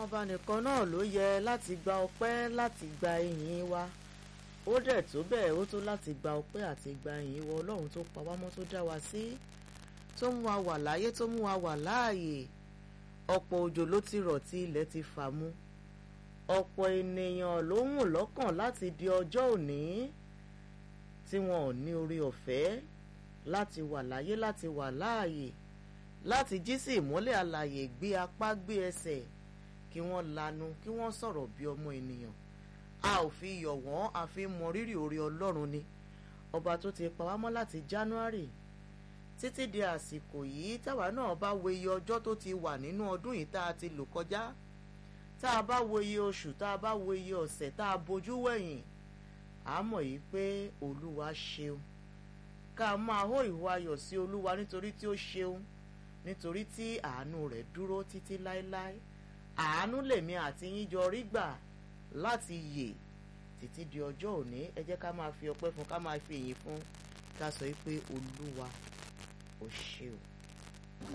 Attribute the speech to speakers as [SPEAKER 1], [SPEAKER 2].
[SPEAKER 1] ọba nìkan náà ló yẹ láti gba ọpẹ́ láti gba ìyìn wa ó dẹ̀ tó bẹ́ẹ̀ ó tó láti gba ọpẹ́ àti gba ìyìn wa ọlọ́run tó pa wá mọ́ tó dá wa sí tó mú wa wà láyé tó mú wa wà láàyè ọ̀pọ̀ òjò ló ti rọ̀ tí ilẹ̀ ti fà mu ọ̀pọ̀ ènìyàn ló ń wùn lọ́kàn láti di ọjọ́ òní tí wọn ò ní orí ọ̀fẹ́ láti wà láyé láti wà láàyè láti jí sí ìmọ́lẹ̀ alàyè gbé apá gbé ẹsẹ̀ kí wọ́n lanu kí wọ́n sọ̀rọ̀ bí ọmọ ènìyàn a ò fi yọ̀ wọ́n a fi mọ rírì oore ọlọ́run ni ọba tó ti pa wá mọ́ láti January títí di àsìkò yìí táwa náà bá wo iye ọjọ́ tó ti wà nínú ọdún yìí tá a ti lò kọjá tá a bá wo iye oṣù tá a bá wo iye ọ̀sẹ̀ tá a bojú wẹ̀yìn a mọ̀ yìí pé olúwa ṣeun ká máa hó ìhó ayọ̀ sí olúwa nítorí tí ó ṣeun nítorí tí àánú rẹ̀ dúró títí láéláé àánú lèmi àti yín jọ rí gbà láti yè títí di ọjọ́ òní ẹ jẹ́ ká máa fi ọpẹ́ fún ká máa fi ìyìn fún ká sọ pé olúwa ò ṣeun.